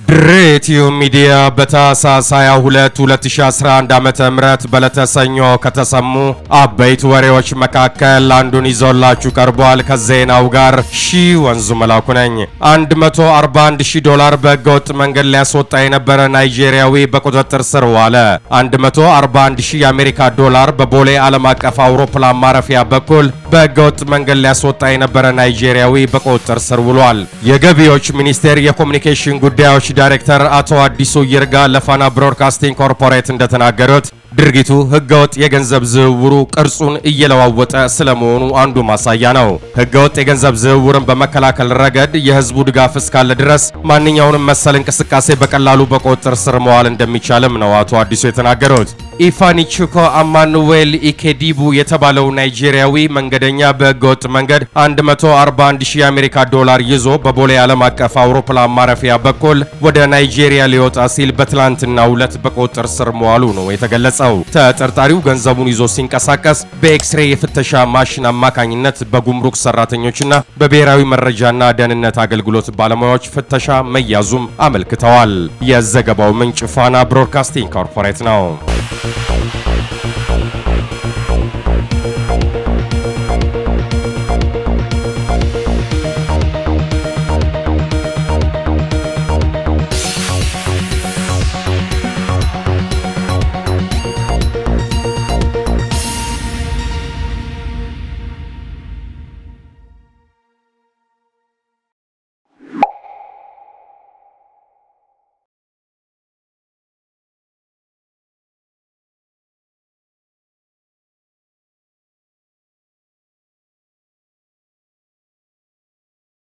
ድሬቲዩ ሚዲያ በታህሳስ 22 2011 ዓመተ ምህረት በዕለተ ሰኞ ከተሰሙ አበይት ወሬዎች መካከል አንዱን ይዞላችሁ ቀርቧል። ከዜናው ጋር ሺ ወንዙ መላኩ ነኝ። 141 ሺህ ዶላር በህገወጥ መንገድ ሊያስወጣ የነበረ ናይጄሪያዊ በቁጥጥር ስር ዋለ። 141 ሺህ የአሜሪካ ዶላር በቦሌ ዓለም አቀፍ አውሮፕላን ማረፊያ በኩል በህገወጥ መንገድ ሊያስወጣ የነበረ ናይጄሪያዊ በቁጥጥር ስር ውሏል። የገቢዎች ሚኒስቴር የኮሚኒኬሽን ጉዳዮች ዳይሬክተር አቶ አዲሱ ይርጋ ለፋና ብሮድካስቲንግ ኮርፖሬት እንደተናገሩት ድርጊቱ ህገወጥ የገንዘብ ዝውውሩ ቅርጹን እየለዋወጠ ስለመሆኑ አንዱ ማሳያ ነው። ህገወጥ የገንዘብ ዝውውርን በመከላከል ረገድ የህዝቡ ድጋፍ እስካለ ድረስ ማንኛውንም መሰል እንቅስቃሴ በቀላሉ በቁጥጥር ስር መዋል እንደሚቻልም ነው አቶ አዲሱ የተናገሩት። ኢፋኒቹኮ አማኑዌል ኢኬዲቡ የተባለው ናይጄሪያዊ መንገደኛ በህገወጥ መንገድ 141 ሺህ የአሜሪካ ዶላር ይዞ በቦሌ ዓለም አቀፍ አውሮፕላን ማረፊያ በኩል ወደ ናይጄሪያ ሊወጣ ሲል በትላንትናው ዕለት በቁጥጥር ስር መዋሉ ነው የተገለጸው። ተጠርጣሪው ገንዘቡን ይዞ ሲንቀሳቀስ በኤክስሬ የፍተሻ ማሽን አማካኝነት በጉምሩክ ሰራተኞችና በብሔራዊ መረጃና ደህንነት አገልግሎት ባለሙያዎች ፍተሻ መያዙም አመልክተዋል። የዘገባው ምንጭ ፋና ብሮድካስቲንግ ኮርፖሬት ነው።